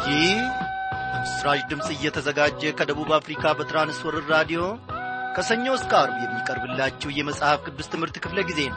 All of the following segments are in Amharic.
ይህ በምስራች ድምፅ እየተዘጋጀ ከደቡብ አፍሪካ በትራንስወርር ራዲዮ ከሰኞ እስከ አርብ የሚቀርብላችሁ የመጽሐፍ ቅዱስ ትምህርት ክፍለ ጊዜ ነው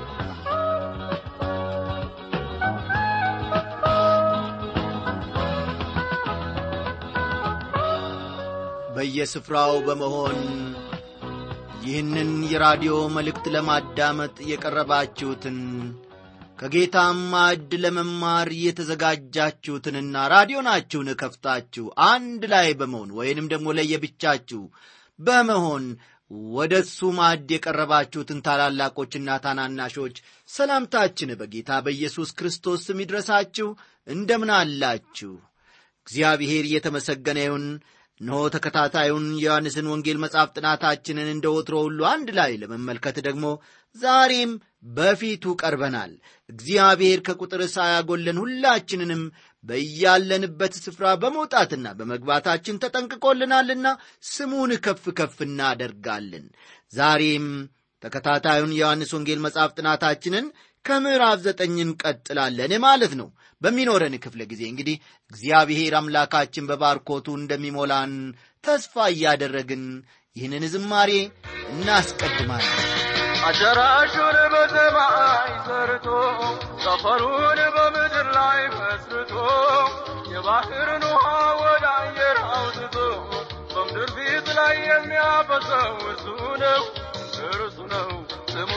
በየስፍራው በመሆን ይህንን የራዲዮ መልእክት ለማዳመጥ የቀረባችሁትን ከጌታም ማዕድ ለመማር የተዘጋጃችሁትንና ራዲዮናችሁን ከፍታችሁ አንድ ላይ በመሆን ወይንም ደግሞ ለየብቻችሁ በመሆን ወደ እሱ ማዕድ የቀረባችሁትን ታላላቆችና ታናናሾች ሰላምታችን በጌታ በኢየሱስ ክርስቶስ ስም ይድረሳችሁ። እንደምን አላችሁ? እግዚአብሔር እየተመሰገነ ይሁን። እነሆ ተከታታዩን የዮሐንስን ወንጌል መጽሐፍ ጥናታችንን እንደ ወትሮ ሁሉ አንድ ላይ ለመመልከት ደግሞ ዛሬም በፊቱ ቀርበናል። እግዚአብሔር ከቁጥር ሳያጎለን ሁላችንንም በያለንበት ስፍራ በመውጣትና በመግባታችን ተጠንቅቆልናልና ስሙን ከፍ ከፍ እናደርጋለን። ዛሬም ተከታታዩን የዮሐንስ ወንጌል መጽሐፍ ጥናታችንን ከምዕራፍ ዘጠኝ እንቀጥላለን ማለት ነው። በሚኖረን ክፍለ ጊዜ እንግዲህ እግዚአብሔር አምላካችን በባርኮቱ እንደሚሞላን ተስፋ እያደረግን ይህንን ዝማሬ እናስቀድማለን። አዳራሹን በሰማይ ሰርቶ ሰፈሩን በምድር ላይ መስርቶ የባህርን ውሃ ወደ አየር አውጥቶ በምድር ፊት ላይ የሚያፈሰው እርሱ ነው እርሱ ነው ስሙ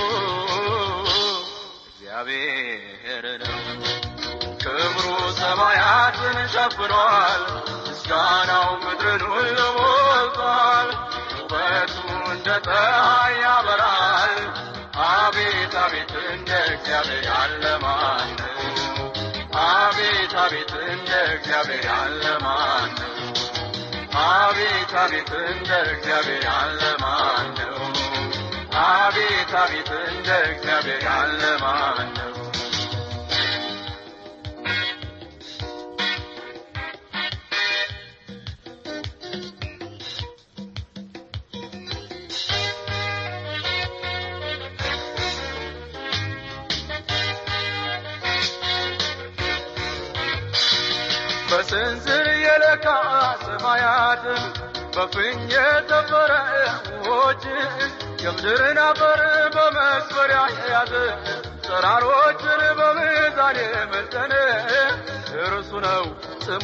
እግዚአብሔር ነው። ክብሩ ሰማያትን ሸፍኗል፣ ምስጋናው ምድርን ሁሉ ሞልቷል። ውበቱ እንደ ፀሐይ ያበራል። አቤት አቤት እንደ እግዚአብሔር ያለ ማን ነው? አቤት አቤት እንደ እግዚአብሔር ያለ ማን ነው? አቤት አቤት እንደ እግዚአብሔር ያለ ማን ነው? አቤት አቤት እንደ እግዚአብሔር ያለ ማን ነው? በስንዝር የለካ ሰማያትን በፍኝ የተፈረ ውሆችን የምድርን አፈር በመስፈሪያ የያዘ ተራሮችን በሚዛን የመጠነ እርሱ ነው ስሙ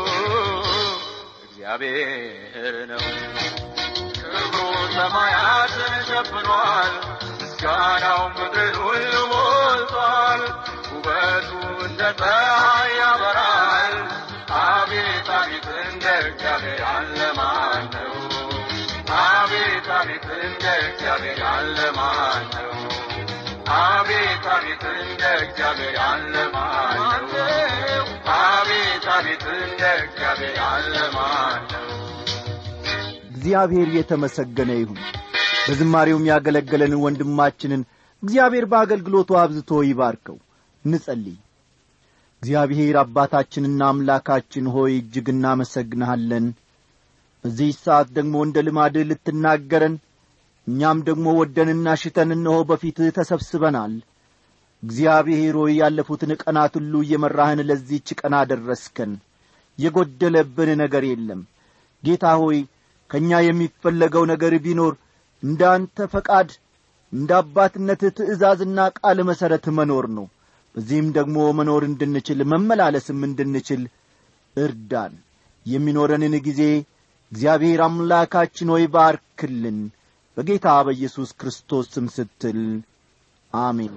እግዚአብሔር ነው። ክብሩ ሰማያትን ሸፍኗል፣ ምስጋናው ምድርን ሁሉ ሞልቷል። ውበቱ እንደ ፀሐይ ያበራል። አቤት አቤት እንደ እግዚአብሔር ያለ ማን ነው? አቤት አቤት እንደ እግዚአብሔር ያለ ማን ነው? አቤት አቤት እንደ እግዚአብሔር ያለ ማን ነው? አቤት አቤት እንደ እግዚአብሔር ያለ ማን ነው? እግዚአብሔር የተመሰገነ ይሁን። በዝማሬውም ያገለገለንን ወንድማችንን እግዚአብሔር በአገልግሎቱ አብዝቶ ይባርከው። እንጸልይ። እግዚአብሔር አባታችንና አምላካችን ሆይ እጅግ እናመሰግንሃለን። በዚህ ሰዓት ደግሞ እንደ ልማድህ ልትናገረን እኛም ደግሞ ወደንና ሽተን እነሆ በፊትህ ተሰብስበናል። እግዚአብሔር ሆይ ያለፉትን ቀናት ሁሉ እየመራህን ለዚህች ቀን አደረስከን። የጐደለብን ነገር የለም። ጌታ ሆይ ከእኛ የሚፈለገው ነገር ቢኖር እንደ አንተ ፈቃድ እንደ አባትነትህ ትእዛዝና ቃል መሠረት መኖር ነው። በዚህም ደግሞ መኖር እንድንችል መመላለስም እንድንችል እርዳን። የሚኖረንን ጊዜ እግዚአብሔር አምላካችን ሆይ ባርክልን። በጌታ በኢየሱስ ክርስቶስ ስም ስትል አሜን።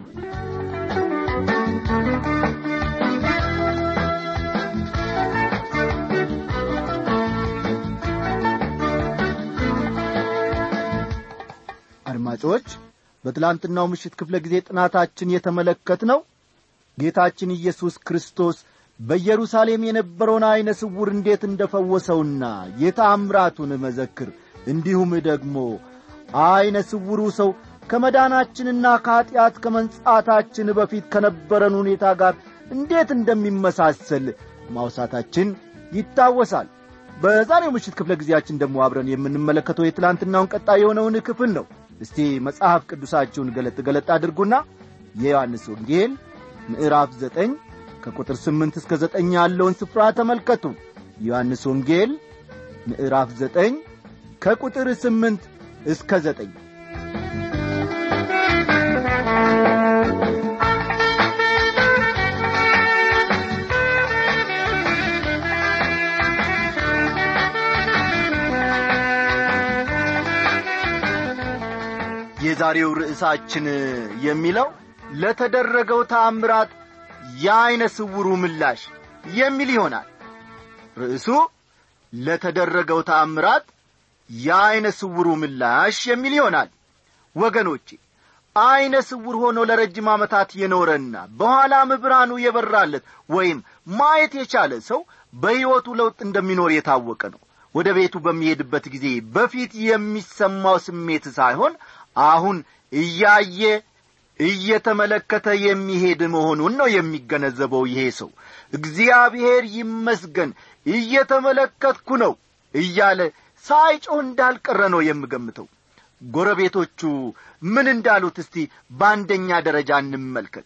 አድማጮች በትላንትናው ምሽት ክፍለ ጊዜ ጥናታችን የተመለከትነው ጌታችን ኢየሱስ ክርስቶስ በኢየሩሳሌም የነበረውን ዐይነ ስውር እንዴት እንደ ፈወሰውና የታምራቱን መዘክር እንዲሁም ደግሞ ዐይነ ስውሩ ሰው ከመዳናችንና ከኀጢአት ከመንጻታችን በፊት ከነበረን ሁኔታ ጋር እንዴት እንደሚመሳሰል ማውሳታችን ይታወሳል። በዛሬው ምሽት ክፍለ ጊዜያችን ደግሞ አብረን የምንመለከተው የትላንትናውን ቀጣይ የሆነውን ክፍል ነው። እስቲ መጽሐፍ ቅዱሳችሁን ገለጥ ገለጥ አድርጉና የዮሐንስ ወንጌል ምዕራፍ ዘጠኝ ከቁጥር ስምንት እስከ ዘጠኝ ያለውን ስፍራ ተመልከቱ ዮሐንስ ወንጌል ምዕራፍ ዘጠኝ ከቁጥር ስምንት እስከ ዘጠኝ የዛሬው ርዕሳችን የሚለው ለተደረገው ታምራት የዐይነ ስውሩ ምላሽ የሚል ይሆናል ርዕሱ ለተደረገው ታምራት የዐይነ ስውሩ ምላሽ የሚል ይሆናል ወገኖቼ ዐይነ ስውር ሆኖ ለረጅም ዓመታት የኖረና በኋላም ብርሃኑ የበራለት ወይም ማየት የቻለ ሰው በሕይወቱ ለውጥ እንደሚኖር የታወቀ ነው ወደ ቤቱ በሚሄድበት ጊዜ በፊት የሚሰማው ስሜት ሳይሆን አሁን እያየ እየተመለከተ የሚሄድ መሆኑን ነው የሚገነዘበው ይሄ ሰው እግዚአብሔር ይመስገን እየተመለከትኩ ነው እያለ ሳይጮህ እንዳልቀረ ነው የምገምተው ጎረቤቶቹ ምን እንዳሉት እስቲ በአንደኛ ደረጃ እንመልከት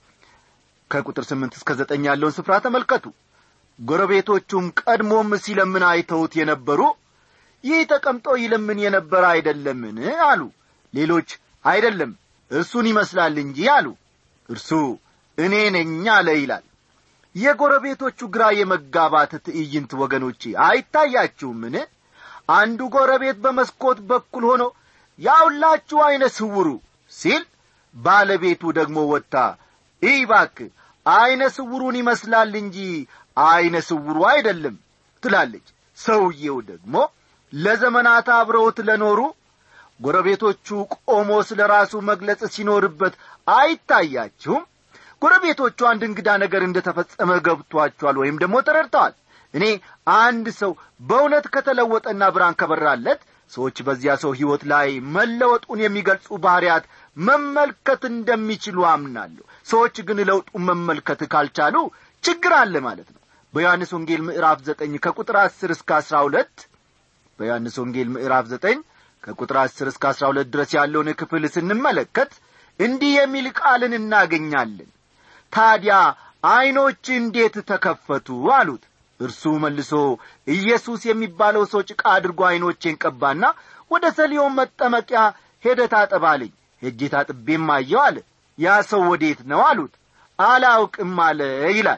ከቁጥር ስምንት እስከ ዘጠኝ ያለውን ስፍራ ተመልከቱ ጎረቤቶቹም ቀድሞም ሲለምን አይተውት የነበሩ ይህ ተቀምጦ ይለምን የነበረ አይደለምን አሉ ሌሎች አይደለም እርሱን ይመስላል እንጂ አሉ እርሱ እኔ ነኝ አለ ይላል የጎረቤቶቹ ግራ የመጋባት ትዕይንት ወገኖቼ አይታያችሁምን አንዱ ጎረቤት በመስኮት በኩል ሆኖ ያውላችሁ ዐይነ ስውሩ ሲል ባለቤቱ ደግሞ ወጥታ ኢባክ ዐይነ ስውሩን ይመስላል እንጂ ዐይነ ስውሩ አይደለም ትላለች ሰውዬው ደግሞ ለዘመናት አብረውት ለኖሩ ጎረቤቶቹ ቆሞ ስለ ራሱ መግለጽ ሲኖርበት አይታያችሁም ጎረቤቶቹ አንድ እንግዳ ነገር እንደ ተፈጸመ ገብቷቸዋል ወይም ደግሞ ተረድተዋል እኔ አንድ ሰው በእውነት ከተለወጠና ብርሃን ከበራለት ሰዎች በዚያ ሰው ሕይወት ላይ መለወጡን የሚገልጹ ባሕርያት መመልከት እንደሚችሉ አምናለሁ ሰዎች ግን ለውጡን መመልከት ካልቻሉ ችግር አለ ማለት ነው በዮሐንስ ወንጌል ምዕራፍ ዘጠኝ ከቁጥር አስር እስከ አስራ ሁለት በዮሐንስ ወንጌል ምዕራፍ ዘጠኝ ከቁጥር አስር እስከ አስራ ሁለት ድረስ ያለውን ክፍል ስንመለከት እንዲህ የሚል ቃልን እናገኛለን ታዲያ ዐይኖች እንዴት ተከፈቱ አሉት እርሱ መልሶ ኢየሱስ የሚባለው ሰው ጭቃ አድርጎ ዐይኖቼን ቀባና ወደ ሰሊዮን መጠመቂያ ሄደ ታጠባልኝ ሄጄ ታጥቤም አየው አለ ያ ሰው ወዴት ነው አሉት አላውቅም አለ ይላል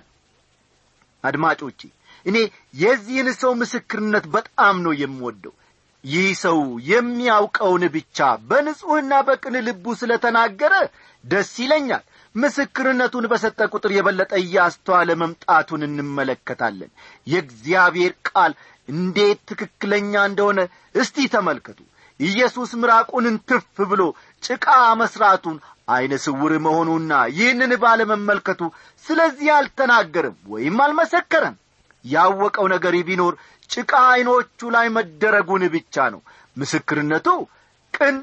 አድማጮቼ እኔ የዚህን ሰው ምስክርነት በጣም ነው የምወደው ይህ ሰው የሚያውቀውን ብቻ በንጹሕና በቅን ልቡ ስለ ተናገረ ደስ ይለኛል ምስክርነቱን በሰጠ ቁጥር የበለጠ እያስተዋለ መምጣቱን እንመለከታለን የእግዚአብሔር ቃል እንዴት ትክክለኛ እንደሆነ እስቲ ተመልከቱ ኢየሱስ ምራቁን እንትፍ ብሎ ጭቃ መሥራቱን ዐይነ ስውር መሆኑና ይህንን ባለመመልከቱ ስለዚህ አልተናገርም ወይም አልመሰከረም ያወቀው ነገር ቢኖር ጭቃ ዐይኖቹ ላይ መደረጉን ብቻ ነው ምስክርነቱ ቅን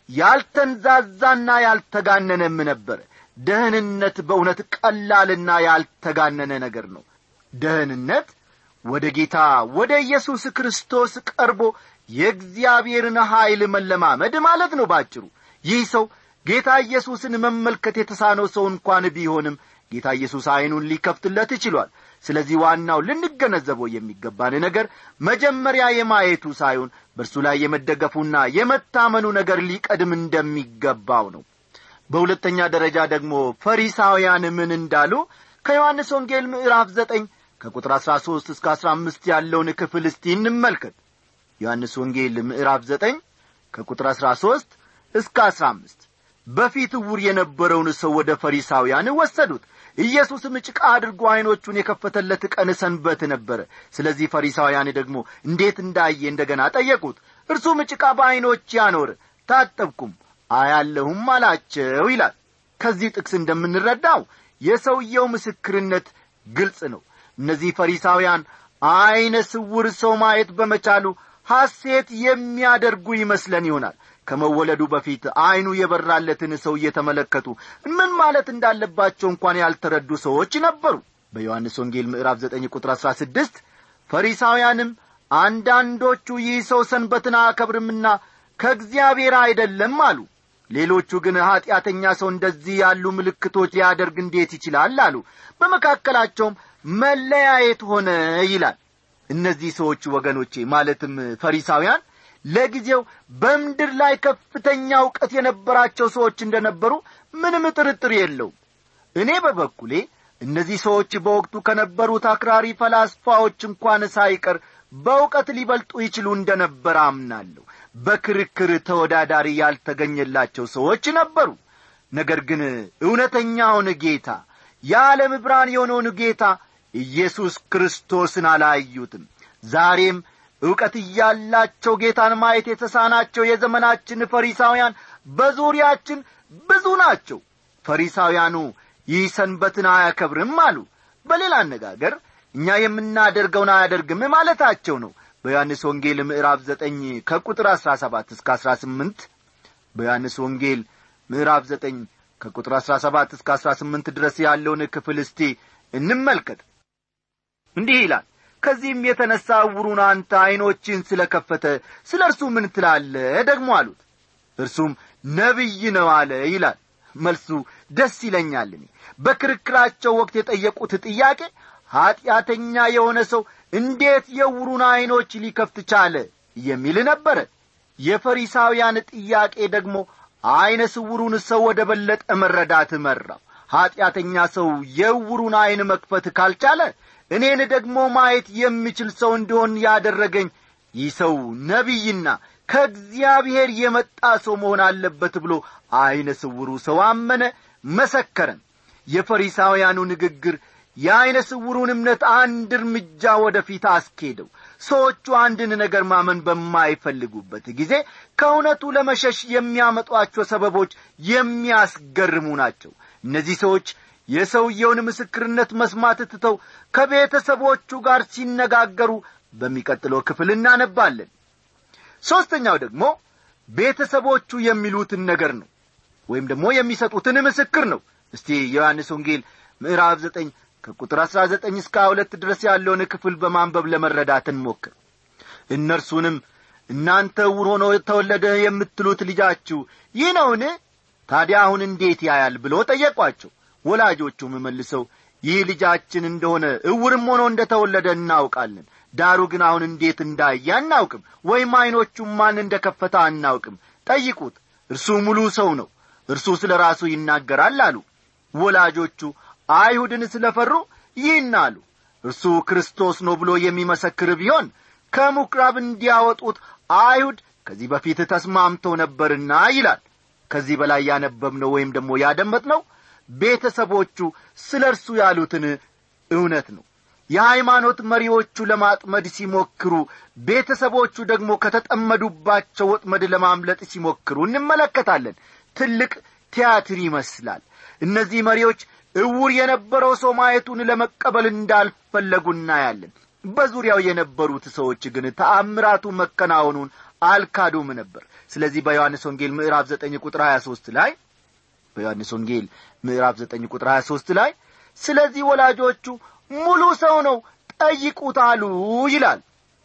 ያልተንዛዛና ያልተጋነነም ነበረ ደህንነት በእውነት ቀላልና ያልተጋነነ ነገር ነው ደህንነት ወደ ጌታ ወደ ኢየሱስ ክርስቶስ ቀርቦ የእግዚአብሔርን ኀይል መለማመድ ማለት ነው ባጭሩ ይህ ሰው ጌታ ኢየሱስን መመልከት የተሳነው ሰው እንኳን ቢሆንም ጌታ ኢየሱስ ዐይኑን ሊከፍትለት ችሏል ስለዚህ ዋናው ልንገነዘበው የሚገባን ነገር መጀመሪያ የማየቱ ሳይሆን በእርሱ ላይ የመደገፉና የመታመኑ ነገር ሊቀድም እንደሚገባው ነው በሁለተኛ ደረጃ ደግሞ ፈሪሳውያን ምን እንዳሉ ከዮሐንስ ወንጌል ምዕራፍ ዘጠኝ ከቁጥር አሥራ ሦስት እስከ አሥራ አምስት ያለውን ክፍል እስቲ እንመልከት ዮሐንስ ወንጌል ምዕራፍ ዘጠኝ ከቁጥር አሥራ ሦስት እስከ አሥራ አምስት በፊት ዕውር የነበረውን ሰው ወደ ፈሪሳውያን ወሰዱት ኢየሱስም ጭቃ አድርጎ ዐይኖቹን የከፈተለት ቀን ሰንበት ነበረ ስለዚህ ፈሪሳውያን ደግሞ እንዴት እንዳየ እንደገና ጠየቁት እርሱም ጭቃ በዐይኖች ያኖር ታጠብኩም አያለሁም አላቸው ይላል ከዚህ ጥቅስ እንደምንረዳው የሰውየው ምስክርነት ግልጽ ነው እነዚህ ፈሪሳውያን ዐይነ ስውር ሰው ማየት በመቻሉ ሐሴት የሚያደርጉ ይመስለን ይሆናል ከመወለዱ በፊት ዐይኑ የበራለትን ሰው እየተመለከቱ ምን ማለት እንዳለባቸው እንኳን ያልተረዱ ሰዎች ነበሩ በዮሐንስ ወንጌል ምዕራፍ 9 ቁጥር 16 ፈሪሳውያንም አንዳንዶቹ ይህ ሰው ሰንበትን አያከብርምና ከእግዚአብሔር አይደለም አሉ ሌሎቹ ግን ኀጢአተኛ ሰው እንደዚህ ያሉ ምልክቶች ሊያደርግ እንዴት ይችላል አሉ በመካከላቸውም መለያየት ሆነ ይላል እነዚህ ሰዎች ወገኖቼ ማለትም ፈሪሳውያን ለጊዜው በምድር ላይ ከፍተኛ እውቀት የነበራቸው ሰዎች እንደነበሩ ምንም ጥርጥር የለውም እኔ በበኩሌ እነዚህ ሰዎች በወቅቱ ከነበሩት አክራሪ ፈላስፋዎች እንኳን ሳይቀር በእውቀት ሊበልጡ ይችሉ እንደነበር አምናለሁ በክርክር ተወዳዳሪ ያልተገኘላቸው ሰዎች ነበሩ ነገር ግን እውነተኛውን ጌታ የዓለም ብርሃን የሆነውን ጌታ ኢየሱስ ክርስቶስን አላዩትም ዛሬም ዕውቀት እያላቸው ጌታን ማየት የተሳናቸው የዘመናችን ፈሪሳውያን በዙሪያችን ብዙ ናቸው ፈሪሳውያኑ ይህ ሰንበትን አያከብርም አሉ በሌላ አነጋገር እኛ የምናደርገውን አያደርግም ማለታቸው ነው በዮሐንስ ወንጌል ምዕራፍ ዘጠኝ ከቁጥር አሥራ ሰባት እስከ አሥራ ስምንት በዮሐንስ ወንጌል ምዕራፍ ዘጠኝ ከቁጥር አሥራ ሰባት እስከ አሥራ ስምንት ድረስ ያለውን ክፍል እስቲ እንመልከት እንዲህ ይላል ከዚህም የተነሣ ዕውሩን አንተ ዐይኖችን ስለ ከፈተ ስለ እርሱ ምን ትላለ ደግሞ አሉት እርሱም ነቢይ ነው አለ ይላል መልሱ ደስ ይለኛል እኔ በክርክራቸው ወቅት የጠየቁት ጥያቄ ኀጢአተኛ የሆነ ሰው እንዴት የዕውሩን ዐይኖች ሊከፍት ቻለ የሚል ነበረ የፈሪሳውያን ጥያቄ ደግሞ ዐይነ ስውሩን ሰው ወደ በለጠ መረዳት መራው ኀጢአተኛ ሰው የዕውሩን ዐይን መክፈት ካልቻለ እኔን ደግሞ ማየት የሚችል ሰው እንዲሆን ያደረገኝ ይህ ሰው ነቢይና ከእግዚአብሔር የመጣ ሰው መሆን አለበት ብሎ ዐይነ ስውሩ ሰው አመነ መሰከረን የፈሪሳውያኑ ንግግር የዐይነ ስውሩን እምነት አንድ እርምጃ ወደ ፊት አስኬደው ሰዎቹ አንድን ነገር ማመን በማይፈልጉበት ጊዜ ከእውነቱ ለመሸሽ የሚያመጧቸው ሰበቦች የሚያስገርሙ ናቸው እነዚህ ሰዎች የሰውየውን ምስክርነት መስማት ትተው ከቤተሰቦቹ ጋር ሲነጋገሩ በሚቀጥለው ክፍል እናነባለን ሦስተኛው ደግሞ ቤተሰቦቹ የሚሉትን ነገር ነው ወይም ደግሞ የሚሰጡትን ምስክር ነው እስቲ የዮሐንስ ወንጌል ምዕራፍ ዘጠኝ ከቁጥር አሥራ ዘጠኝ እስከ ሁለት ድረስ ያለውን ክፍል በማንበብ ለመረዳት እንሞክር እነርሱንም እናንተ ዕውር ሆኖ ተወለደ የምትሉት ልጃችሁ ይህ ነውን ታዲያ አሁን እንዴት ያያል ብሎ ጠየቋቸው ወላጆቹም መልሰው ይህ ልጃችን እንደሆነ ዕውርም ሆኖ እንደ ተወለደ እናውቃለን ዳሩ ግን አሁን እንዴት እንዳየ አናውቅም ወይም ዐይኖቹም ማን እንደ ከፈታ አናውቅም ጠይቁት እርሱ ሙሉ ሰው ነው እርሱ ስለ ራሱ ይናገራል አሉ ወላጆቹ አይሁድን ስለ ፈሩ ይህን አሉ እርሱ ክርስቶስ ነው ብሎ የሚመሰክር ቢሆን ከምኵራብ እንዲያወጡት አይሁድ ከዚህ በፊት ተስማምተው ነበርና ይላል ከዚህ በላይ ያነበብነው ወይም ደግሞ ያደመጥነው ቤተሰቦቹ ስለ እርሱ ያሉትን እውነት ነው የሃይማኖት መሪዎቹ ለማጥመድ ሲሞክሩ ቤተሰቦቹ ደግሞ ከተጠመዱባቸው ወጥመድ ለማምለጥ ሲሞክሩ እንመለከታለን ትልቅ ቲያትር ይመስላል እነዚህ መሪዎች እውር የነበረው ሰው ማየቱን ለመቀበል እንዳልፈለጉ እናያለን በዙሪያው የነበሩት ሰዎች ግን ተአምራቱ መከናወኑን አልካዱም ነበር ስለዚህ በዮሐንስ ወንጌል ምዕራፍ ዘጠኝ ቁጥር ሀያ ሦስት ላይ በዮሐንስ ወንጌል ምዕራፍ ዘጠኝ ቁጥር ሀያ ሦስት ላይ ስለዚህ ወላጆቹ ሙሉ ሰው ነው ጠይቁት አሉ ይላል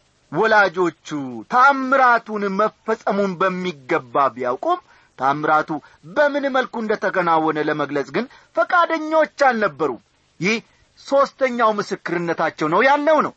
ወላጆቹ ታምራቱን መፈጸሙን በሚገባ ቢያውቁም ታምራቱ በምን መልኩ እንደ ተከናወነ ለመግለጽ ግን ፈቃደኞች አልነበሩም ይህ ሦስተኛው ምስክርነታቸው ነው ያለው ነው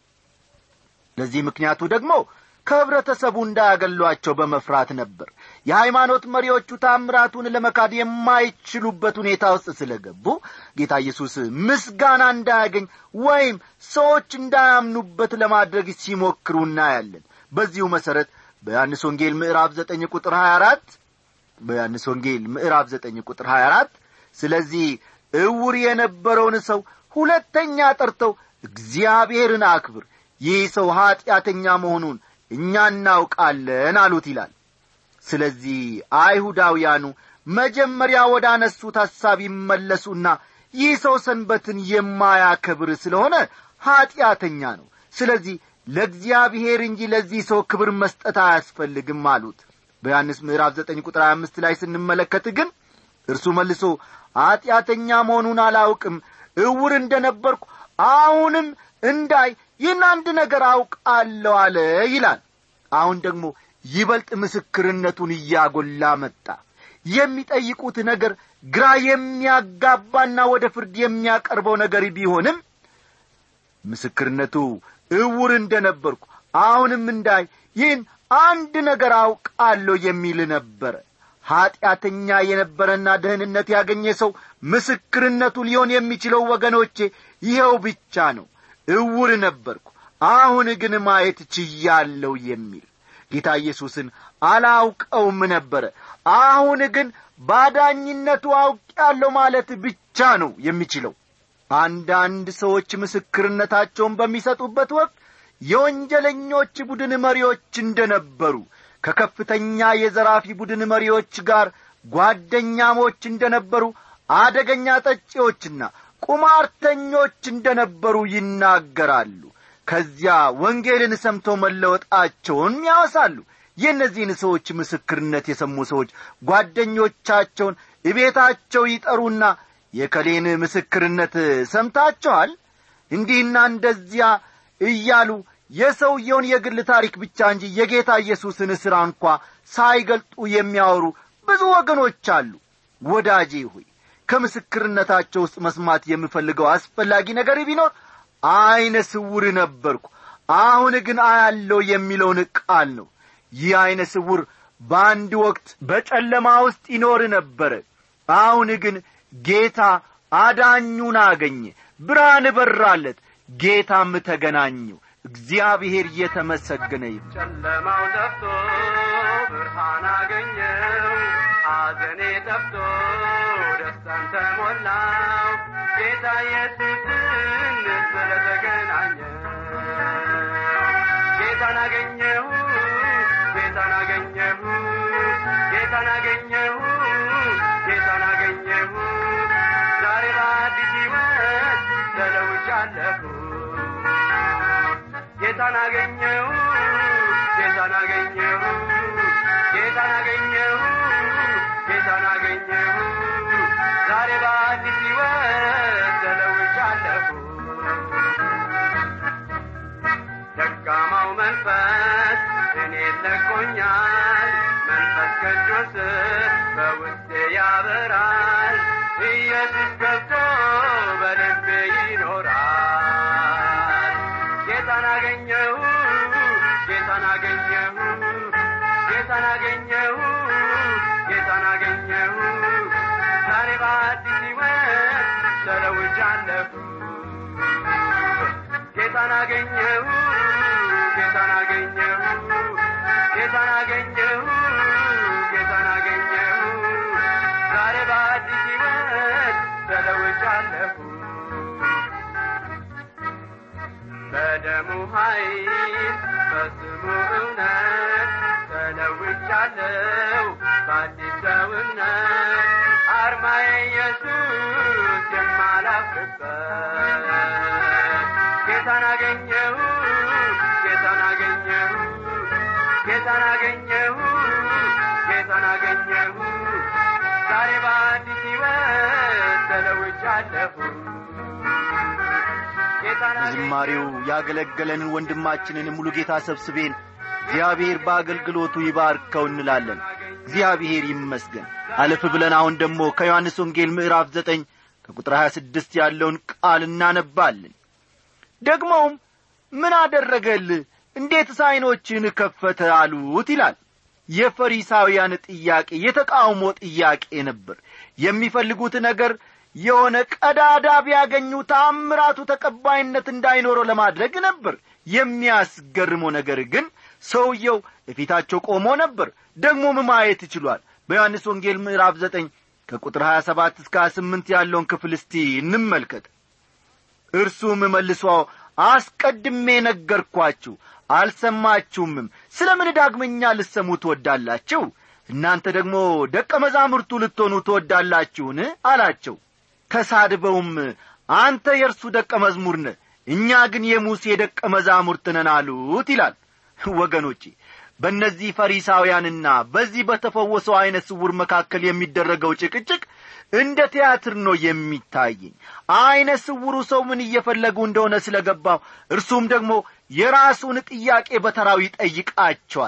ለዚህ ምክንያቱ ደግሞ ከህብረተሰቡ እንዳያገሏቸው በመፍራት ነበር የሃይማኖት መሪዎቹ ታምራቱን ለመካድ የማይችሉበት ሁኔታ ውስጥ ስለ ገቡ ጌታ ኢየሱስ ምስጋና እንዳያገኝ ወይም ሰዎች እንዳያምኑበት ለማድረግ ሲሞክሩ እናያለን በዚሁ መሠረት በዮሐንስ ወንጌል ምዕራፍ ዘጠኝ ቁጥር ሀያ አራት በዮሐንስ ወንጌል ምዕራፍ ዘጠኝ ቁጥር ሀያ አራት ስለዚህ እውር የነበረውን ሰው ሁለተኛ ጠርተው እግዚአብሔርን አክብር ይህ ሰው ኀጢአተኛ መሆኑን እኛ እናውቃለን አሉት ይላል ስለዚህ አይሁዳውያኑ መጀመሪያ ወደ አነሱት ሐሳብ ይመለሱና ይህ ሰው ሰንበትን የማያከብር ስለሆነ ኀጢአተኛ ነው ስለዚህ ለእግዚአብሔር እንጂ ለዚህ ሰው ክብር መስጠት አያስፈልግም አሉት በዮሐንስ ምዕራፍ ዘጠኝ ቁጥር ሀያ አምስት ላይ ስንመለከት ግን እርሱ መልሶ ኀጢአተኛ መሆኑን አላውቅም እውር እንደ ነበርኩ አሁንም እንዳይ ይህን አንድ ነገር አውቃለሁ አለ ይላል አሁን ደግሞ ይበልጥ ምስክርነቱን እያጎላ መጣ የሚጠይቁት ነገር ግራ የሚያጋባና ወደ ፍርድ የሚያቀርበው ነገር ቢሆንም ምስክርነቱ እውር እንደ ነበርኩ አሁንም እንዳይ ይህን አንድ ነገር አውቃለሁ የሚል ነበረ ኀጢአተኛ የነበረና ደህንነት ያገኘ ሰው ምስክርነቱ ሊሆን የሚችለው ወገኖቼ ይኸው ብቻ ነው እውር ነበርኩ አሁን ግን ማየት ችያለሁ የሚል ጌታ ኢየሱስን አላውቀውም ነበረ አሁን ግን ባዳኝነቱ አውቄያለሁ ማለት ብቻ ነው የሚችለው አንዳንድ ሰዎች ምስክርነታቸውን በሚሰጡበት ወቅት የወንጀለኞች ቡድን መሪዎች እንደ ነበሩ ከከፍተኛ የዘራፊ ቡድን መሪዎች ጋር ጓደኛሞች እንደ ነበሩ አደገኛ ጠጪዎችና ቁማርተኞች እንደ ነበሩ ይናገራሉ ከዚያ ወንጌልን ሰምተው መለወጣቸውን ያወሳሉ የእነዚህን ሰዎች ምስክርነት የሰሙ ሰዎች ጓደኞቻቸውን እቤታቸው ይጠሩና የከሌን ምስክርነት ሰምታችኋል እንዲህና እንደዚያ እያሉ የሰውየውን የግል ታሪክ ብቻ እንጂ የጌታ ኢየሱስን ሥራ እንኳ ሳይገልጡ የሚያወሩ ብዙ ወገኖች አሉ ወዳጄ ሆይ ከምስክርነታቸው ውስጥ መስማት የምፈልገው አስፈላጊ ነገር ቢኖር ዐይነ ስውር ነበርኩ አሁን ግን አያለው የሚለውን ቃል ነው ይህ ዐይነ ስውር በአንድ ወቅት በጨለማ ውስጥ ይኖር ነበረ አሁን ግን ጌታ አዳኙን አገኘ ብርሃን በራለት ጌታም ተገናኘው እግዚአብሔር እየተመሰገነ ይሁን ጨለማው ጠፍቶ ብርሃን አገኘው ሐዘኔ ጠፍቶ ደስታን ተሞላው ጌታ ኢየሱስን ስለተገናኘ ጌታን አገኘሁ ጌታን አገኘሁ ጌታን አገኘሁ ጌታን አገኘሁ ዛሬ በአዲስ ሕይወት ተለውጫለሁ ጌታን አገኘሁ ጌታን አገኘሁ ጌታን አገኘሁ ጌታን አገኘሁ ዛሬ በአዲስ ሕይወት ተለውጫለሁ ደካማው መንፈስ እኔን ለቆኛል መንፈስ ቅዱስ በውስጤ ያበራል ኢየሱስ ገብቶ በልቤ ይኖራል ጌታን አገኘሁ ጌታን አገኘሁ ጌታን አገኘሁ ጌታን አገኘሁ ዛሬ በአዲስ ሕይወት ተለውጫለሁ ጌታን አገኘሁ ጌታን አገኘሁ ጌታን አገኘሁ ጌታን አገኘሁ ዛሬ በአዲስ ሕይወት ተለውጫለሁ በደሙ ኃይል በስሙ እውነት ተለውጫለሁ በአዲስ ሰውነት አርማዬ ኢየሱስ የማላፍርበት ጌታን አገኘሁ ጌታን አገኘሁ ጌታን አገኘሁ ጌታን አገኘሁ ዛሬ በአዲስ ሕይወት ተለውጫለሁ ጌታን ዝማሬው ያገለገለንን ወንድማችንን ሙሉ ጌታ ሰብስቤን እግዚአብሔር በአገልግሎቱ ይባርከው እንላለን እግዚአብሔር ይመስገን አለፍ ብለን አሁን ደግሞ ከዮሐንስ ወንጌል ምዕራፍ ዘጠኝ ከቁጥር ሀያ ስድስት ያለውን ቃል እናነባለን ደግሞም ምን አደረገልህ እንዴትስ ዐይኖችህን ከፈተ አሉት ይላል የፈሪሳውያን ጥያቄ የተቃውሞ ጥያቄ ነበር የሚፈልጉት ነገር የሆነ ቀዳዳ ቢያገኙ ታምራቱ ተቀባይነት እንዳይኖረው ለማድረግ ነበር የሚያስገርመው ነገር ግን ሰውየው እፊታቸው ቆሞ ነበር ደግሞም ማየት ችሏል በዮሐንስ ወንጌል ምዕራፍ ዘጠኝ ከቁጥር ሀያ ሰባት እስከ ሀያ ስምንት ያለውን ክፍል እስቲ እንመልከት እርሱም መልሶ አስቀድሜ ነገርኳችሁ አልሰማችሁምም ስለ ምን ዳግመኛ ልሰሙ ትወዳላችሁ እናንተ ደግሞ ደቀ መዛሙርቱ ልትሆኑ ትወዳላችሁን አላቸው ተሳድበውም አንተ የእርሱ ደቀ መዝሙር ነህ እኛ ግን የሙሴ ደቀ መዛሙርት ነን አሉት ይላል ወገኖቼ በእነዚህ ፈሪሳውያንና በዚህ በተፈወሰው ዐይነ ስውር መካከል የሚደረገው ጭቅጭቅ እንደ ቲያትር ነው የሚታየኝ ዐይነ ስውሩ ሰው ምን እየፈለጉ እንደሆነ ስለ ገባው እርሱም ደግሞ የራሱን ጥያቄ በተራው ይጠይቃቸዋል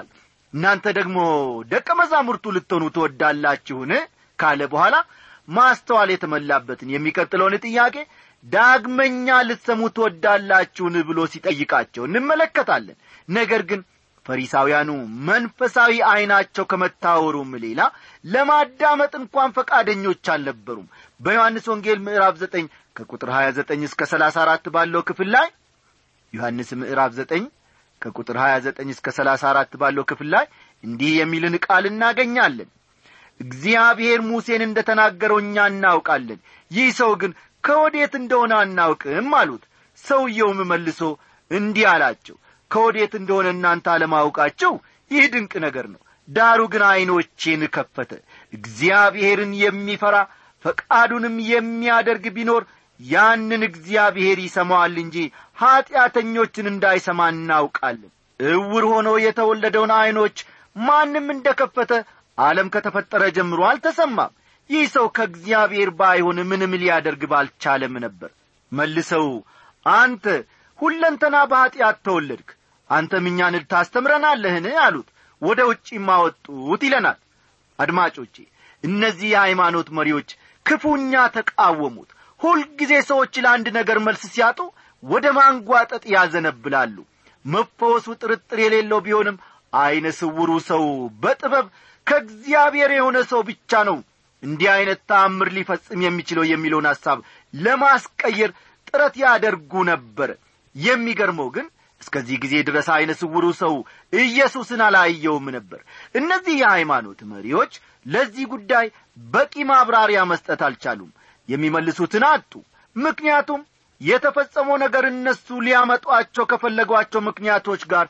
እናንተ ደግሞ ደቀ መዛሙርቱ ልትሆኑ ትወዳላችሁን ካለ በኋላ ማስተዋል የተመላበትን የሚቀጥለውን ጥያቄ ዳግመኛ ልትሰሙ ትወዳላችሁን ብሎ ሲጠይቃቸው እንመለከታለን ነገር ግን ፈሪሳውያኑ መንፈሳዊ ዐይናቸው ከመታወሩም ሌላ ለማዳመጥ እንኳን ፈቃደኞች አልነበሩም በዮሐንስ ወንጌል ምዕራፍ ዘጠኝ ከቁጥር ሀያ ዘጠኝ እስከ ሰላሳ አራት ባለው ክፍል ላይ ዮሐንስ ምዕራፍ ዘጠኝ ከቁጥር ሀያ ዘጠኝ እስከ ሰላሳ አራት ባለው ክፍል ላይ እንዲህ የሚልን ቃል እናገኛለን እግዚአብሔር ሙሴን እንደ ተናገረው እኛ እናውቃለን ይህ ሰው ግን ከወዴት እንደሆነ አናውቅም አሉት ሰውየውም መልሶ እንዲህ አላቸው ከወዴት እንደሆነ እናንተ አለማውቃቸው ይህ ድንቅ ነገር ነው ዳሩ ግን ዐይኖቼን ከፈተ እግዚአብሔርን የሚፈራ ፈቃዱንም የሚያደርግ ቢኖር ያንን እግዚአብሔር ይሰማዋል እንጂ ኀጢአተኞችን እንዳይሰማ እናውቃለን እውር ሆኖ የተወለደውን ዐይኖች ማንም እንደ ከፈተ ዓለም ከተፈጠረ ጀምሮ አልተሰማም ይህ ሰው ከእግዚአብሔር ባይሆን ምንም ሊያደርግ ባልቻለም ነበር መልሰው አንተ ሁለንተና በኀጢአት ተወለድክ አንተም እኛን ታስተምረናለህን አሉት ወደ ውጪም አወጡት ይለናል አድማጮቼ እነዚህ የሃይማኖት መሪዎች ክፉኛ ተቃወሙት ሁልጊዜ ሰዎች ለአንድ ነገር መልስ ሲያጡ ወደ ማንጓጠጥ ያዘነብላሉ መፈወሱ ጥርጥር የሌለው ቢሆንም ዐይነ ስውሩ ሰው በጥበብ ከእግዚአብሔር የሆነ ሰው ብቻ ነው እንዲህ ዐይነት ተአምር ሊፈጽም የሚችለው የሚለውን ሐሳብ ለማስቀየር ጥረት ያደርጉ ነበር የሚገርመው ግን እስከዚህ ጊዜ ድረስ ዐይነ ስውሩ ሰው ኢየሱስን አላየውም ነበር እነዚህ የሃይማኖት መሪዎች ለዚህ ጉዳይ በቂ ማብራሪያ መስጠት አልቻሉም የሚመልሱትን አጡ ምክንያቱም የተፈጸመው ነገር እነሱ ሊያመጧቸው ከፈለጓቸው ምክንያቶች ጋር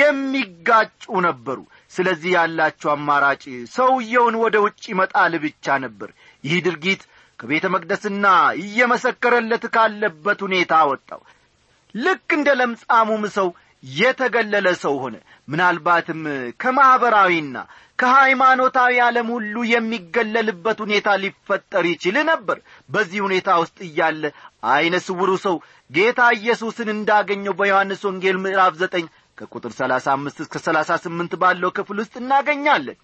የሚጋጩ ነበሩ ስለዚህ ያላቸው አማራጭ ሰውየውን ወደ ውጭ መጣል ብቻ ነበር ይህ ድርጊት ከቤተ መቅደስና እየመሰከረለት ካለበት ሁኔታ አወጣው ልክ እንደ ለምጻሙም ሰው የተገለለ ሰው ሆነ ምናልባትም ከማኅበራዊና ከሃይማኖታዊ ዓለም ሁሉ የሚገለልበት ሁኔታ ሊፈጠር ይችል ነበር በዚህ ሁኔታ ውስጥ እያለ ዐይነ ስውሩ ሰው ጌታ ኢየሱስን እንዳገኘው በዮሐንስ ወንጌል ምዕራፍ ዘጠኝ ከቁጥር ሰላሳ አምስት እስከ ሰላሳ ስምንት ባለው ክፍል ውስጥ እናገኛለን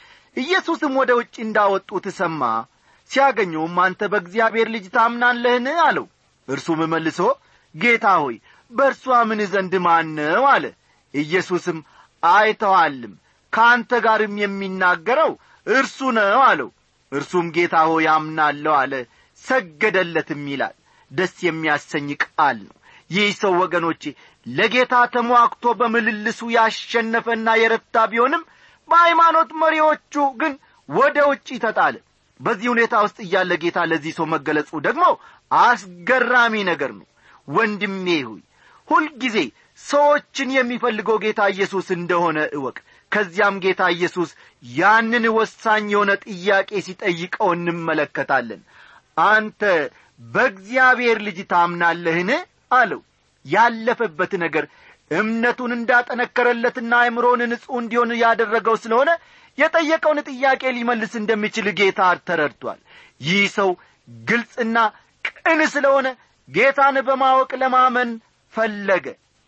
ኢየሱስም ወደ ውጭ እንዳወጡት ሰማ ሲያገኘውም አንተ በእግዚአብሔር ልጅ ታምናለህን አለው እርሱም መልሶ ጌታ ሆይ በእርሷ ምን ዘንድ ማን ነው አለ ኢየሱስም አይተዋልም ከአንተ ጋርም የሚናገረው እርሱ ነው አለው እርሱም ጌታ ሆይ አምናለሁ አለ ሰገደለትም ይላል ደስ የሚያሰኝ ቃል ነው ይህ ሰው ወገኖቼ ለጌታ ተሟክቶ በምልልሱ ያሸነፈና የረታ ቢሆንም በሃይማኖት መሪዎቹ ግን ወደ ውጪ ተጣለ በዚህ ሁኔታ ውስጥ እያለ ጌታ ለዚህ ሰው መገለጹ ደግሞ አስገራሚ ነገር ነው ወንድሜ ሆይ ሁልጊዜ ሰዎችን የሚፈልገው ጌታ ኢየሱስ እንደሆነ እወቅ ከዚያም ጌታ ኢየሱስ ያንን ወሳኝ የሆነ ጥያቄ ሲጠይቀው እንመለከታለን አንተ በእግዚአብሔር ልጅ ታምናለህን አለው ያለፈበት ነገር እምነቱን እንዳጠነከረለትና አእምሮን ንጹሕ እንዲሆን ያደረገው ስለሆነ የጠየቀውን ጥያቄ ሊመልስ እንደሚችል ጌታ ተረድቷል ይህ ሰው ግልጽና ቅን ስለሆነ ጌታን በማወቅ ለማመን ፈለገ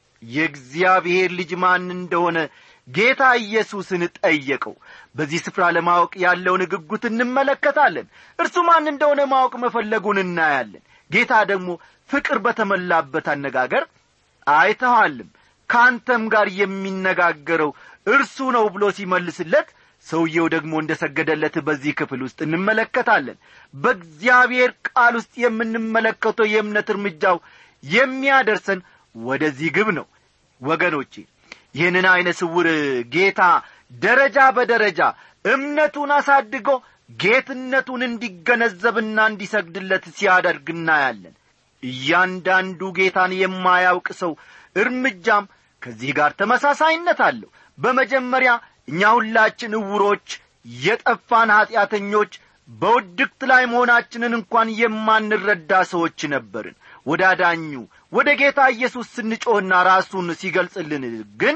የእግዚአብሔር ልጅ ማን እንደሆነ ጌታ ኢየሱስን ጠየቀው በዚህ ስፍራ ለማወቅ ያለውን ግጉት እንመለከታለን እርሱ ማን እንደሆነ ማወቅ መፈለጉን እናያለን ጌታ ደግሞ ፍቅር በተመላበት አነጋገር አይተኋልም ከአንተም ጋር የሚነጋገረው እርሱ ነው ብሎ ሲመልስለት ሰውየው ደግሞ እንደ ሰገደለት በዚህ ክፍል ውስጥ እንመለከታለን በእግዚአብሔር ቃል ውስጥ የምንመለከተው የእምነት እርምጃው የሚያደርሰን ወደዚህ ግብ ነው ወገኖቼ ይህንን ዐይነ ስውር ጌታ ደረጃ በደረጃ እምነቱን አሳድጎ ጌትነቱን እንዲገነዘብና እንዲሰግድለት ሲያደርግ እናያለን እያንዳንዱ ጌታን የማያውቅ ሰው እርምጃም ከዚህ ጋር ተመሳሳይነት አለው በመጀመሪያ እኛ ሁላችን እውሮች የጠፋን ኀጢአተኞች በውድቅት ላይ መሆናችንን እንኳን የማንረዳ ሰዎች ነበርን ወደ አዳኙ ወደ ጌታ ኢየሱስ ስንጮህና ራሱን ሲገልጽልን ግን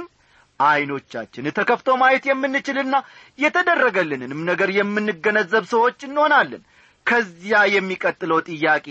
ዐይኖቻችን ተከፍተው ማየት የምንችልና የተደረገልንንም ነገር የምንገነዘብ ሰዎች እንሆናለን ከዚያ የሚቀጥለው ጥያቄ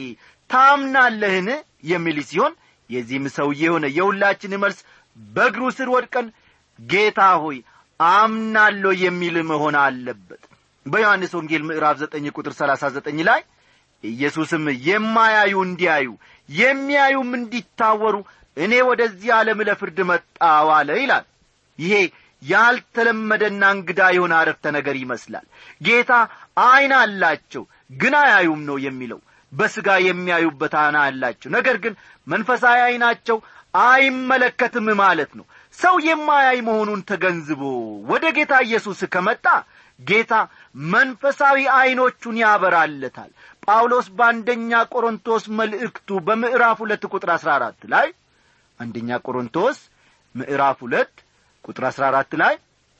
ታምናለህን የሚል ሲሆን የዚህም ሰውዬ የሆነ የሁላችን መልስ በእግሩ ስር ወድቀን ጌታ ሆይ አምናለሁ የሚል መሆን አለበት በዮሐንስ ወንጌል ምዕራፍ ዘጠኝ ቁጥር ሰላሳ ዘጠኝ ላይ ኢየሱስም የማያዩ እንዲያዩ የሚያዩም እንዲታወሩ እኔ ወደዚህ ዓለም ለፍርድ መጣው አለ ይላል ይሄ ያልተለመደና እንግዳ የሆነ አረፍተ ነገር ይመስላል ጌታ ዐይን አላቸው ግን አያዩም ነው የሚለው በሥጋ የሚያዩበት ዐይን አላቸው ነገር ግን መንፈሳዊ ዐይናቸው አይመለከትም ማለት ነው ሰው የማያይ መሆኑን ተገንዝቦ ወደ ጌታ ኢየሱስ ከመጣ ጌታ መንፈሳዊ ዐይኖቹን ያበራለታል ጳውሎስ በአንደኛ ቆሮንቶስ መልእክቱ በምዕራፍ ሁለት ቁጥር አሥራ አራት ላይ አንደኛ ቆሮንቶስ ምዕራፍ ሁለት ቁጥር አሥራ አራት ላይ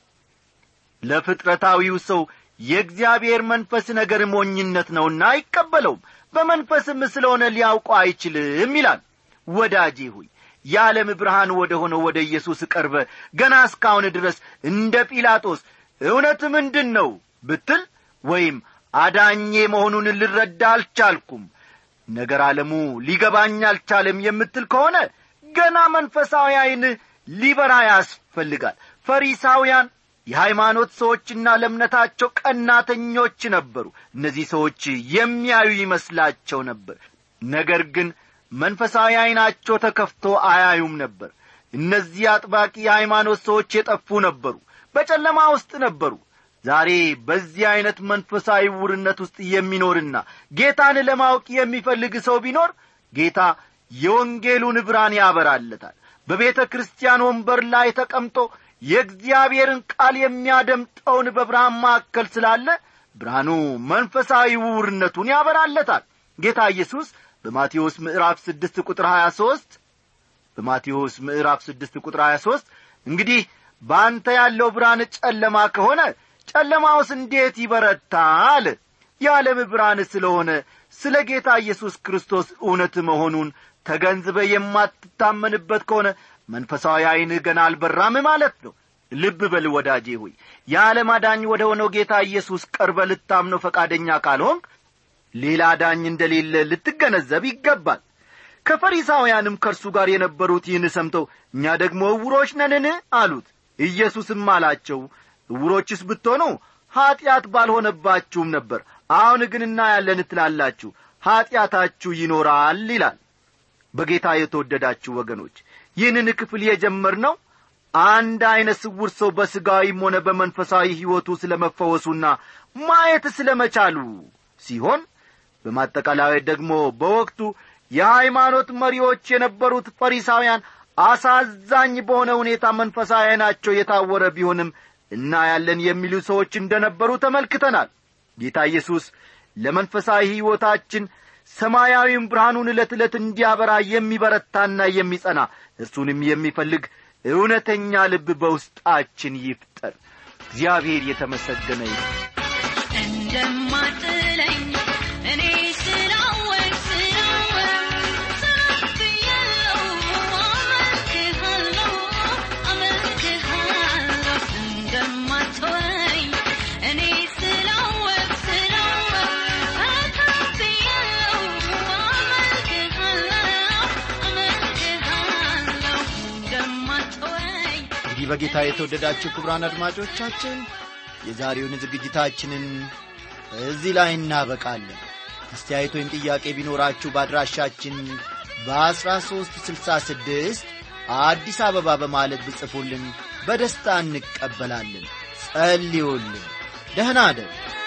ለፍጥረታዊው ሰው የእግዚአብሔር መንፈስ ነገር ሞኝነት ነውና አይቀበለውም በመንፈስም ስለሆነ ሊያውቀው አይችልም ይላል ወዳጄ ሆይ የዓለም ብርሃን ወደ ሆነው ወደ ኢየሱስ ቀርበ ገና እስካሁን ድረስ እንደ ጲላጦስ እውነት ምንድን ነው ብትል ወይም አዳኜ መሆኑን ልረዳ አልቻልኩም ነገር ዓለሙ ሊገባኝ አልቻለም የምትል ከሆነ ገና መንፈሳዊ ዐይን ሊበራ ያስፈልጋል ፈሪሳውያን የሃይማኖት ሰዎችና ለእምነታቸው ቀናተኞች ነበሩ እነዚህ ሰዎች የሚያዩ ይመስላቸው ነበር ነገር ግን መንፈሳዊ ዐይናቸው ተከፍቶ አያዩም ነበር እነዚህ አጥባቂ የሃይማኖት ሰዎች የጠፉ ነበሩ በጨለማ ውስጥ ነበሩ ዛሬ በዚህ ዐይነት መንፈሳዊ ውርነት ውስጥ የሚኖርና ጌታን ለማወቅ የሚፈልግ ሰው ቢኖር ጌታ የወንጌሉን ብርሃን ያበራለታል በቤተ ክርስቲያን ወንበር ላይ ተቀምጦ የእግዚአብሔርን ቃል የሚያደምጠውን በብርሃን ማዕከል ስላለ ብርሃኑ መንፈሳዊ ውርነቱን ያበራለታል ጌታ ኢየሱስ በማቴዎስ ምዕራፍ ስድስት ቁጥር ሀያ ሦስት በማቴዎስ ምዕራፍ ስድስት ቁጥር ሀያ ሦስት እንግዲህ በአንተ ያለው ብርሃን ጨለማ ከሆነ ጨለማውስ እንዴት ይበረታል የዓለም ብርሃን ስለሆነ ስለ ጌታ ኢየሱስ ክርስቶስ እውነት መሆኑን ተገንዝበ የማትታመንበት ከሆነ መንፈሳዊ ዐይንህ ገና አልበራም ማለት ነው ልብ በል ወዳጄ ሆይ የዓለም አዳኝ ወደ ሆነው ጌታ ኢየሱስ ቀርበ ልታምነው ፈቃደኛ ካልሆንክ ሌላ ዳኝ እንደሌለ ልትገነዘብ ይገባል ከፈሪሳውያንም ከእርሱ ጋር የነበሩት ይህን ሰምተው እኛ ደግሞ እውሮች ነንን አሉት ኢየሱስም አላቸው እውሮችስ ብትሆኑ ኀጢአት ባልሆነባችሁም ነበር አሁን ግን እናያለን ትላላችሁ ኀጢአታችሁ ይኖራል ይላል በጌታ የተወደዳችሁ ወገኖች ይህንን ክፍል የጀመርነው አንድ ዐይነ ስውር ሰው በሥጋዊም ሆነ በመንፈሳዊ ሕይወቱ ስለ መፈወሱና ማየት ስለ መቻሉ ሲሆን በማጠቃላይ ደግሞ በወቅቱ የሃይማኖት መሪዎች የነበሩት ፈሪሳውያን አሳዛኝ በሆነ ሁኔታ መንፈሳዊ ዐይናቸው የታወረ ቢሆንም እናያለን የሚሉ ሰዎች እንደ ነበሩ ተመልክተናል ጌታ ኢየሱስ ለመንፈሳዊ ሕይወታችን ሰማያዊም ብርሃኑን ዕለት ዕለት እንዲያበራ የሚበረታና የሚጸና እርሱንም የሚፈልግ እውነተኛ ልብ በውስጣችን ይፍጠር እግዚአብሔር የተመሰገነ ይሁን እንደማጥለኝ እኔ ስላወቅ ስላወቅ ተነብያለሁ አመልክሃለሁ አመልክሃለሁ እንደማትወኝ እኔ ስላወቅ ስላወቅ ተነብያለሁ አመልክሃለሁ አመልክሃለሁ እንደማትወኝ እንግዲህ በጌታ የተወደዳችሁ ክቡራን አድማጮቻችን የዛሬውን ዝግጅታችንን እዚህ ላይ እናበቃለን አስተያየት ወይም ጥያቄ ቢኖራችሁ በአድራሻችን በአሥራ ሦስት ስልሳ ስድስት አዲስ አበባ በማለት ብጽፉልን በደስታ እንቀበላለን ጸልዩልን ደህና አደሩ